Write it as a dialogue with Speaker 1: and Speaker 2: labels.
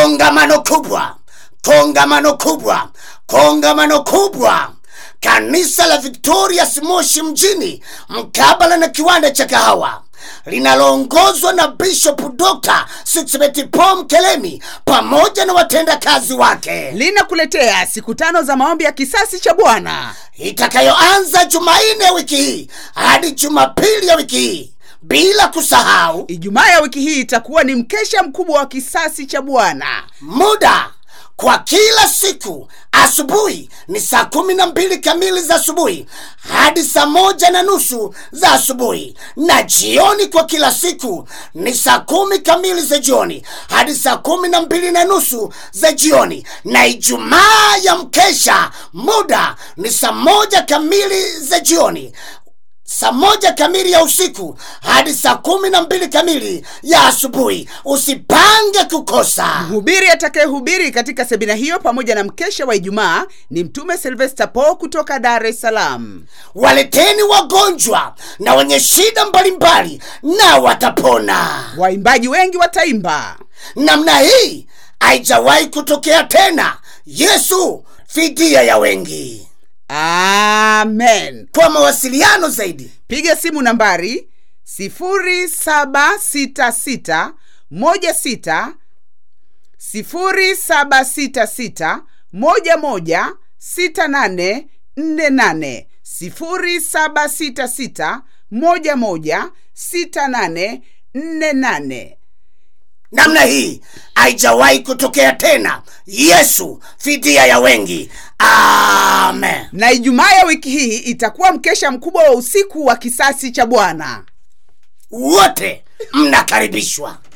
Speaker 1: kongamano kubwa kongamano kubwa kongamano kubwa kanisa la victorias moshi mjini mkabala na kiwanda cha kahawa linaloongozwa na bishop dr sixbetipom kelemi pamoja na watendakazi wake
Speaker 2: linakuletea siku tano za maombi ya kisasi cha bwana
Speaker 1: itakayoanza jumanne ya wiki hii hadi jumapili ya wiki hii bila kusahau
Speaker 2: ijumaa ya wiki hii itakuwa ni mkesha mkubwa wa kisasi cha bwana
Speaker 1: muda kwa kila siku asubuhi ni saa kumi na mbili kamili za asubuhi hadi saa moja na nusu za asubuhi na jioni kwa kila siku ni saa kumi kamili za jioni hadi saa kumi na mbili na nusu za jioni na ijumaa ya mkesha muda ni saa moja kamili za jioni saa moja kamili ya usiku hadi saa kumi na mbili kamili ya asubuhi usipange kukosa
Speaker 2: mhubiri atakayehubiri katika semina hiyo pamoja na mkesha wa ijumaa ni mtume silvester po kutoka dar es salaam
Speaker 1: waleteni wagonjwa na wenye shida mbalimbali na watapona
Speaker 2: waimbaji wengi wataimba
Speaker 1: namna hii haijawahi kutokea tena yesu fidia ya wengi
Speaker 2: amen
Speaker 1: kwa mawasiliano zaidi
Speaker 2: piga simu nambari 766 16 0766 11 6848 0766 11 6848
Speaker 1: namna hii haijawahi kutokea tena yesu fidia ya wengi amen
Speaker 2: na ijumaa ya wiki hii itakuwa mkesha mkubwa wa usiku wa kisasi cha bwana
Speaker 1: wote mnakaribishwa